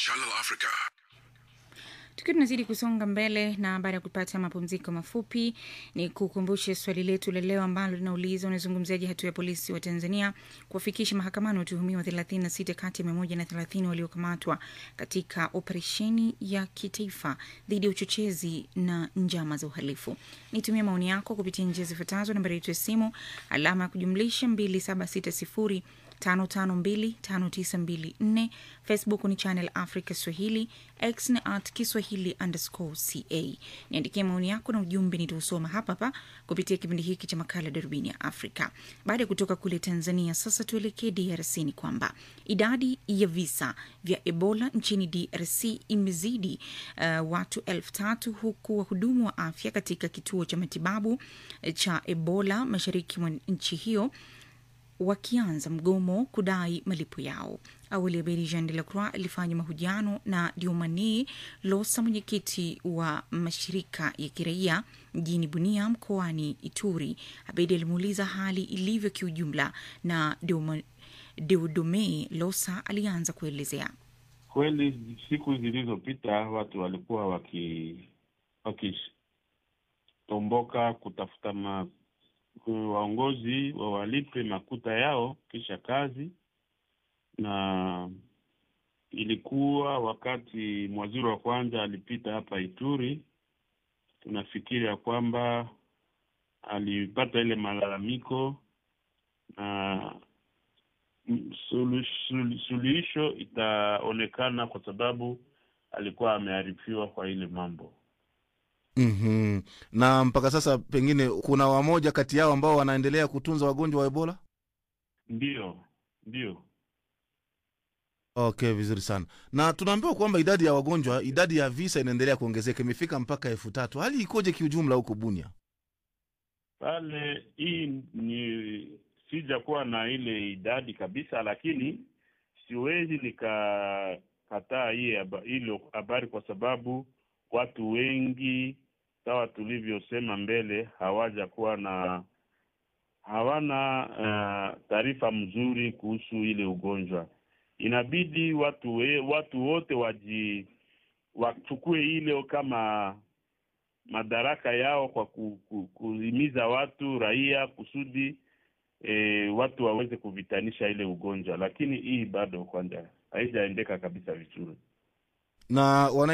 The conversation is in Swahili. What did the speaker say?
Channel Africa. Tukiwa tunazidi kusonga mbele na baada ya kupata mapumziko mafupi, ni kukumbushe swali letu la leo ambalo linauliza unazungumziaje hatua ya polisi wa Tanzania kuwafikisha mahakamani watuhumiwa 36 kati ya 130 waliokamatwa katika operesheni ya kitaifa dhidi ya uchochezi na njama za uhalifu. Nitumie maoni yako kupitia njia zifuatazo: nambari yetu ya simu alama ya kujumlisha 2760 5525924 facebook ni channel africa swahili x ni at kiswahili underscore ca niandikie maoni yako na ujumbe nitausoma hapa hapa kupitia kipindi hiki cha makala darubini ya afrika baada ya kutoka kule tanzania sasa tuelekee drc ni kwamba idadi ya visa vya ebola nchini drc imezidi uh, watu elfu tatu huku wahudumu wa afya katika kituo cha matibabu cha ebola mashariki mwa nchi hiyo wakianza mgomo kudai malipo yao. Awali Abedi Jean de la Croix alifanya mahojiano na Diomani Losa, mwenyekiti wa mashirika ya kiraia mjini Bunia mkoani Ituri. Abedi alimuuliza hali ilivyo kiujumla, na Deodome Losa alianza kuelezea. Kweli siku zilizopita watu walikuwa waki wakitomboka kutafuta ma waongozi wawalipe makuta yao kisha kazi, na ilikuwa wakati mwaziri wa kwanza alipita hapa Ituri. Tunafikiri ya kwamba alipata ile malalamiko na suluhisho itaonekana kwa sababu alikuwa amearifiwa kwa ile mambo. Mm-hmm. Na mpaka sasa pengine kuna wamoja kati yao ambao wanaendelea kutunza wagonjwa wa Ebola? Ndiyo, ndiyo. Okay, vizuri sana. Na tunaambiwa kwamba idadi ya wagonjwa, idadi ya visa inaendelea kuongezeka, imefika mpaka elfu tatu. Hali ikoje kiujumla huko Bunia? Pale hii ni sijakuwa na ile idadi kabisa, lakini siwezi nikakataa hii hilo habari kwa sababu watu wengi sawa tulivyosema mbele hawaja kuwa na hawana uh, taarifa mzuri kuhusu ile ugonjwa. Inabidi watu we, watu wote waji wachukue ile kama madaraka yao kwa ku, ku, kuhimiza watu raia kusudi e, watu waweze kuvitanisha ile ugonjwa, lakini hii bado kwanza haijaendeka kabisa vizuri na wana